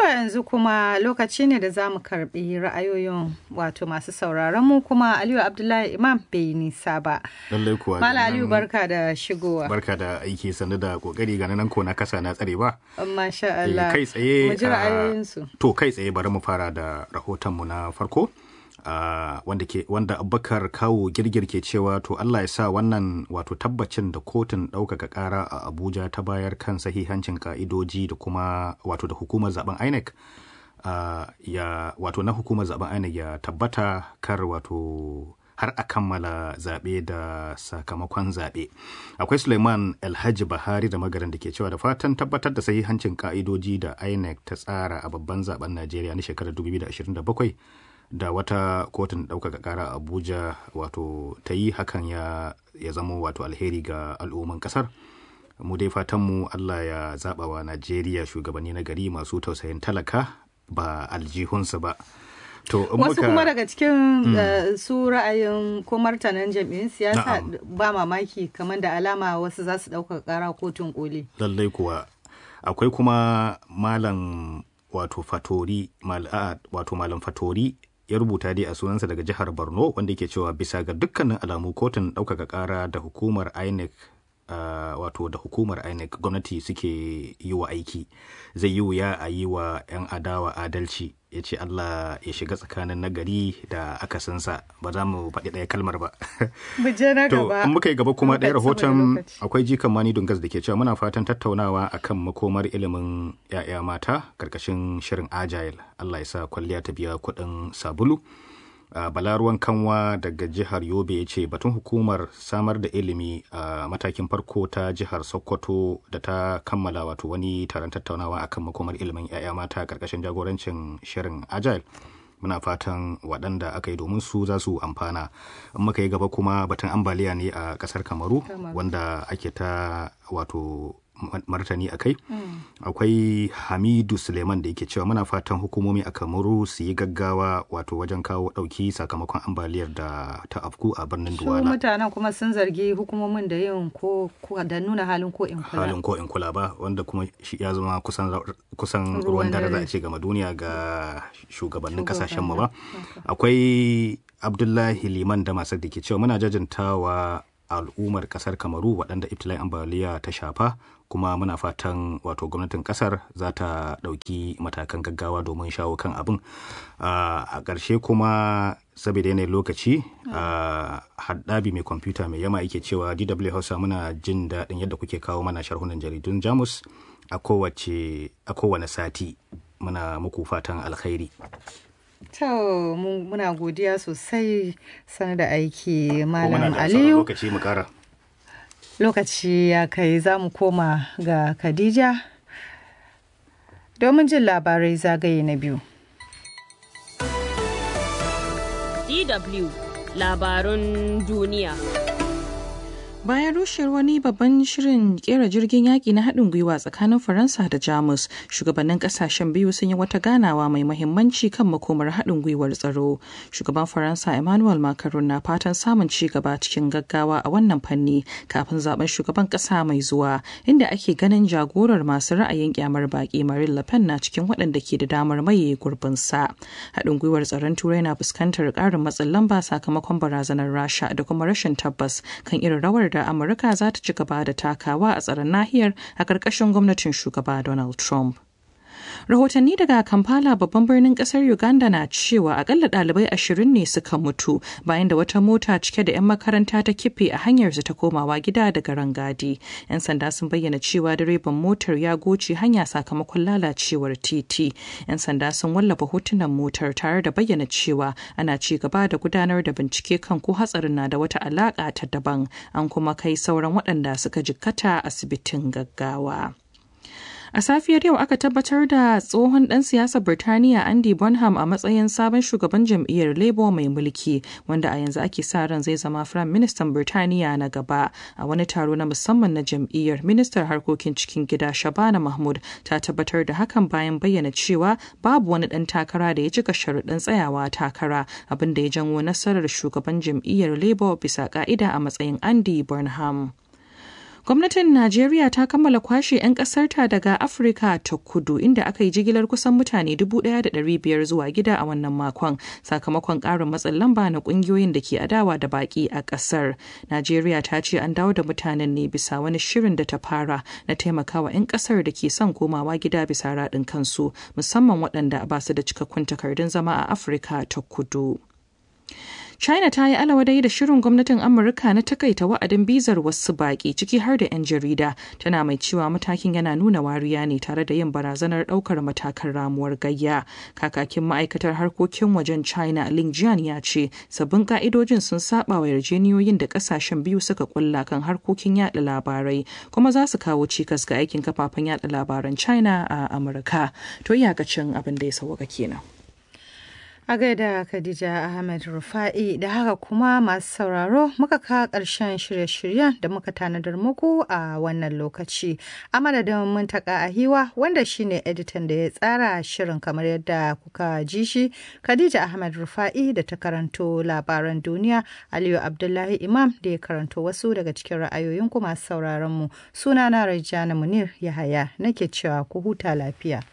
To yanzu kuma lokaci ne da za mu karbi ra'ayoyin wato masu sauraron mu kuma Aliyu Abdullahi Imam bai nisa ba. Lallai kuwa. Mala Aliyu barka da shigowa. Barka da aiki sannu da kokari ga nan ko na kasa na tsare ba. Masha Allah. Kai tsaye. Mu ji ra'ayoyinsu. To kai tsaye bari mu fara da rahoton mu na farko. Uh, wanda ke wanda abubakar kawo girgir ke cewa to Allah ya sa wannan wato tabbacin da kotun ɗaukaka ƙara a Abuja ta bayar kan sahihancin ka'idoji da kuma wato da hukumar zaben INEC uh, ya wato na hukumar zaben INEC ya tabbata kar wato har a kammala zaɓe da sakamakon zaɓe. Akwai Suleiman Alhaji Bahari da magaran da ke cewa da fatan tabbatar da sahihancin ka'idoji da INEC ta tsara a babban zaben Najeriya na shekarar 2027 da wata kotun ɗaukaka ƙara abuja wato ta yi hakan ya, ya zama wato alheri ga al'umman ƙasar mu dai fatanmu allah ya zaɓa wa najeriya shugabanni na gari masu tausayin talaka ba aljihunsu ba To, wasu muka... kuma daga cikin mm. uh, su ra'ayin ko martanan jam'iyyun siyasa ba mamaki kamar da alama wasu za su ɗaukaka ƙara kotun koli. Lallai kuwa akwai kuma malam wato fatori mal, uh, wato malam fatori ya rubuta dai a sunansa daga jihar borno wanda yake cewa bisa ga dukkanin alamu kotun ɗaukaka ƙara da hukumar inec uh, wato da hukumar inec gwamnati suke yi wa aiki zai yi wuya a yi wa 'yan adawa adalci ya ce allah ya shiga tsakanin nagari da akasinsa ba za mu faɗi ɗaya kalmar ba to in muka yi gaba kuma ɗaya rahoton akwai jikan mani dungas da ke cewa muna fatan tattaunawa akan makomar ilimin 'ya'ya mata karkashin shirin agile allah ya sa kwalliya ta biya kuɗin sabulu Uh, balaruwan kanwa daga jihar yobe ya ce batun hukumar samar da ilimi a uh, matakin farko ta jihar sokoto da ta kammala wato wani taron tattaunawa akan makomar ilimin 'ya'ya mata karkashin jagorancin shirin agile muna fatan waɗanda aka yi domin su za su amfana in muka yi gaba kuma batun ambaliya ne a ƙasar kamaru wanda ake ta wato martani a kai mm. akwai hamidu suleiman da yake cewa muna fatan hukumomi a kamaru su yi gaggawa wato wajen kawo dauki sakamakon ambaliyar da ta afku a birnin duwala mutanen kuma sun zargi hukumomin da yin ko da nuna halin ko in kula halin ko in kula ba wanda kuma shi ya zama kusan kusan ruwan dare za a ce gama duniya ga shugabannin kasashen mu ba akwai abdullahi liman da masu da ke cewa muna jajantawa al'ummar kasar kamaru waɗanda ibtilai ambaliya ta shafa kuma muna fatan wato gwamnatin kasar za ta ɗauki matakan gaggawa domin shawo kan abin a ƙarshe kuma saboda yanayin lokaci haddabi mai kwamfuta mai yama yake cewa dw hausa muna jin daɗin yadda kuke kawo mana sharhunan jaridun jamus a kowane sati muna muku fatan alkhairi To muna godiya sosai sanar da aiki Malam Aliyu. lokaci mu kara. Lokaci ya kai za mu koma ga Khadija domin jin labarai zagaye na biyu. DW labarun duniya. Bayan rushewar wani babban shirin kera jirgin yaƙi na haɗin gwiwa tsakanin Faransa da Jamus, shugabannin ƙasashen biyu sun yi wata ganawa mai mahimmanci kan makomar haɗin gwiwar tsaro. Shugaban Faransa Emmanuel Macron na fatan samun ci gaba cikin gaggawa a wannan fanni kafin zaben shugaban ƙasa mai zuwa, inda ake ganin jagorar masu ra'ayin kyamar baƙi Marine Le Pen na cikin waɗanda ke da damar maye gurbinsa. Haɗin gwiwar tsaron Turai na fuskantar ƙarin matsin lamba sakamakon barazanar Rasha da kuma rashin tabbas kan irin rawar da Amurka za ta ci gaba da takawa a tsaron nahiyar a ƙarƙashin gwamnatin shugaba Donald Trump. Rahotanni daga Kampala babban birnin kasar Uganda na cewa akalla ɗalibai ashirin ne suka mutu bayan da wata mota cike da 'yan makaranta ta kife a hanyarsu ta komawa gida daga rangadi. 'Yan sanda sun bayyana cewa direban motar ya goce hanya sakamakon lalacewar titi. 'Yan sanda sun wallafa hotunan motar tare da bayyana cewa ana ci gaba da gudanar da bincike kan ko hatsarin na da wata alaƙa ta daban an kuma kai sauran waɗanda suka jikkata asibitin gaggawa. A safiyar yau aka tabbatar da tsohon ɗan siyasar Birtaniya Andy Bonham a matsayin sabon shugaban jam'iyyar Labour mai mulki wanda a yanzu ake sa ran zai zama Firayim Ministan Birtaniya na gaba. A wani taro na musamman na jam'iyyar Ministar Harkokin Cikin Gida Shabana Mahmud ta tabbatar da hakan bayan bayyana cewa babu wani ɗan takara da ya cika sharuɗin tsayawa takara abin da ya janwo nasarar shugaban jam'iyyar Labour bisa ƙa'ida a matsayin Andy Bonham. Gwamnatin Najeriya ta kammala kwashe 'yan ƙasarta daga Afirka ta kudu inda aka yi jigilar kusan mutane 1,500 zuwa gida a wannan makon sakamakon ƙarin matsin lamba na ƙungiyoyin da ke adawa da baƙi a ƙasar. Najeriya ta ce an dawo da mutanen ne bisa wani shirin da ta fara na taimakawa 'yan ƙasar da ke son komawa gida bisa raɗin kansu musamman waɗanda ba su da cikakkun takardun zama a Afirka ta kudu. China ta yi alawadai da shirin gwamnatin Amurka na takaita wa'adin bizar wasu baƙi ciki har da 'yan jarida tana mai cewa matakin yana nuna wariya ne tare da yin barazanar ɗaukar matakan ramuwar gayya. Kakakin ma'aikatar harkokin wajen China Ling Jian ya ce sabbin ka'idojin sun saba wa yarjeniyoyin da ƙasashen biyu suka kulla kan harkokin yada labarai kuma za su kawo cikas ga aikin kafafen yada labaran China a Amurka. To iyakacin abin da ya sauka kenan. A gaida Khadija Ahmed Rufa'i da haka kuma masu sauraro muka kawo ƙarshen shirye-shiryen da muka tanadar muku a wannan lokaci. A madadin muntaka a hiwa wanda shine editan da ya tsara shirin kamar yadda kuka ji shi Khadija Ahmed Rufa'i da ta karanto labaran duniya Aliyu Abdullahi Imam da ya karanto wasu daga cikin ra'ayoyin ku masu sauraron mu. Sunana Rajana Munir Yahaya nake cewa ku huta lafiya.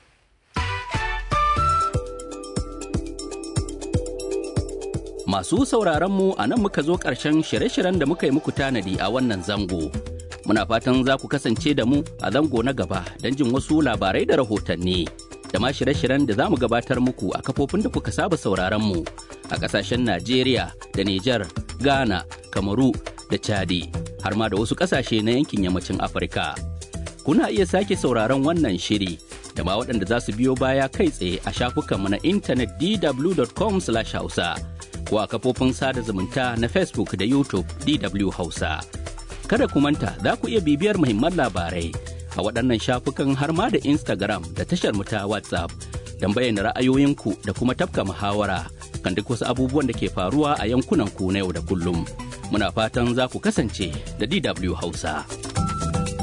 Masu sauraron mu a nan muka zo ƙarshen shirye-shiryen da muka yi muku tanadi a wannan zango. Muna fatan za ku kasance da mu a zango na gaba don jin wasu labarai da rahotanni. Da ma shirye-shiryen da za mu gabatar muku a kafofin da kuka saba sauraron mu a ƙasashen Najeriya da Nijar, Ghana, Kamaru da Chadi, har ma da wasu ƙasashe na yankin yammacin Afirka. Kuna iya sake sauraron wannan shiri da ma waɗanda za su biyo baya kai tsaye a shafukanmu na intanet dw.com/hausa. ko a kafofin sada zumunta na Facebook da YouTube DW Hausa. Kada ku manta za ku iya bibiyar muhimman labarai a waɗannan shafukan har ma da Instagram da tashar mu ta WhatsApp don bayyana ra'ayoyinku da kuma tafka muhawara kan duk wasu abubuwan da ke faruwa a yankunan ku na yau da kullum. Muna fatan za ku kasance da DW Hausa.